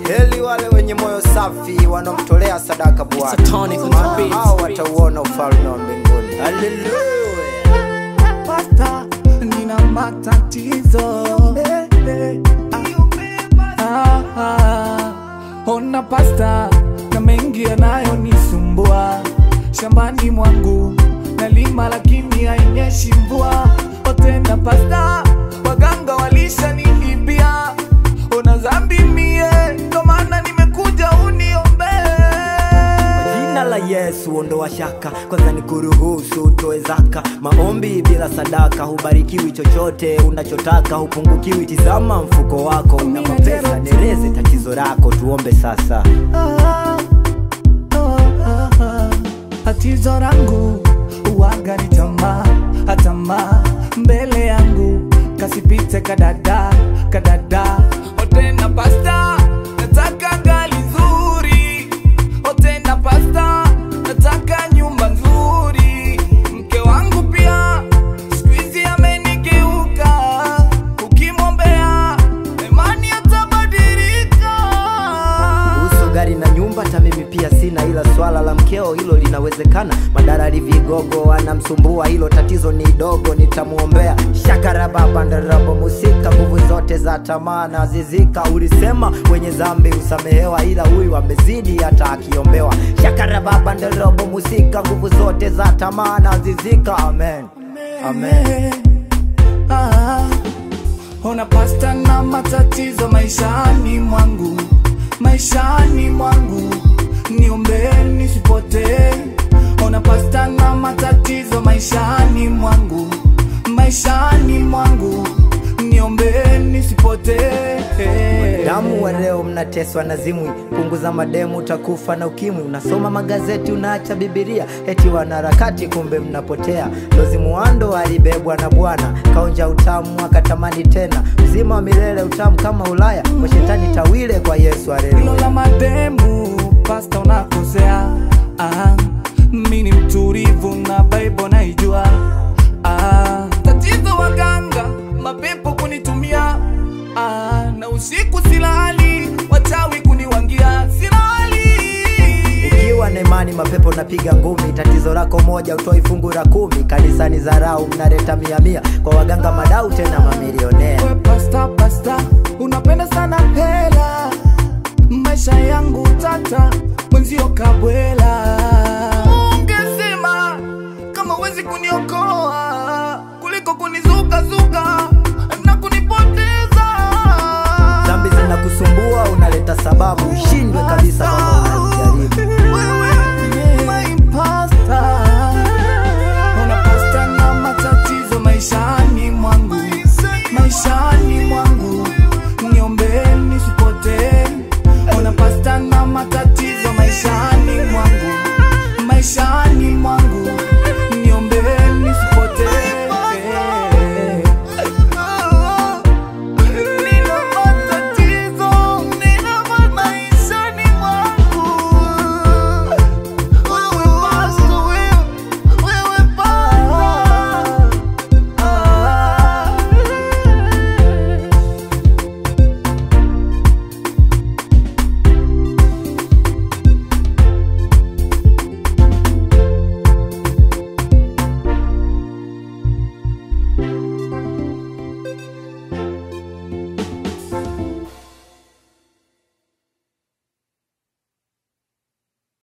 heli wale wenye moyo safi wanaomtolea sadaka Bwana, It's a tonic on the maana beat. hao watauona ufalme wa mbinguni. Haleluya. pasta nina matatizo Ah, ah. ona pasta na mengi yanayonisumbua shambani mwangu nalima lakini hainyeshi mvua otena pasta waganga walishaniibia ona zambi mie ndo maana nimekuja uniombee Jina la Yesu ondoa shaka, kwanza ni kuruhusu utoe zaka. Maombi bila sadaka hubarikiwi chochote unachotaka, hupungukiwi. Tizama mfuko wako una mapesa, nereze tatizo lako. Tuombe sasa. Ah, ah, ah, ah. tatizo langu uwaga ni tamaa atamaa mbele yangu kasipite kadada kadada otena pasta nataka gali nzuri otena pasta nataka nyumba nzuri mke wangu pia skuizi amenigeuka ukimwombea imani atabadilika kuhusu gari na nyumba, hata mimi pia sina, ila swala la mkeo hilo linawezekana. Madalali vigogo anamsumbua, hilo tatizo ni dogo, nitamwombea. Shakarababandarabu musika, nguvu zote za tamaa na zizika. Ulisema wenye dhambi husamehewa, ila huyu amezidi hata akiombewa. Shakarababandarabu musika, nguvu zote za tamaa na zizika. Amen, amen. Ah, ona pasta na matatizo maishani mwangu, maishani mwangu, niombee nisipotee. Ona pasta na matatizo maishani mwangu, maishani mwangu, niombee nisipotee. damu wa leo mnateswa na zimwi punguza mademu utakufa na ukimwi unasoma magazeti unaacha bibilia eti wanaharakati kumbe mnapotea lozi muando alibebwa na bwana kaonja utamu akatamani tena mzima wa milele utamu kama ulaya kwa shetani tawile kwa yesu hilo haleluya la mademu pasta unakosea ah, mi ni mtulivu na bible naijua ah, tatizo waganga mapepo kunitumia ah, na usiku silali wachawi kuniwangia silali ukiwa na imani mapepo napiga ngumi tatizo lako moja utoi fungu la kumi kanisani zarau mnaleta mia mia kwa waganga madau tena mamilionea We pasta pasta unapenda sana hela maisha yangu tata mwenzio kabwela ungesema kama wezi kuniokoa kuliko kunizukazuka na kunipoteza dhambi zinakusumbua unaleta sababu ushindi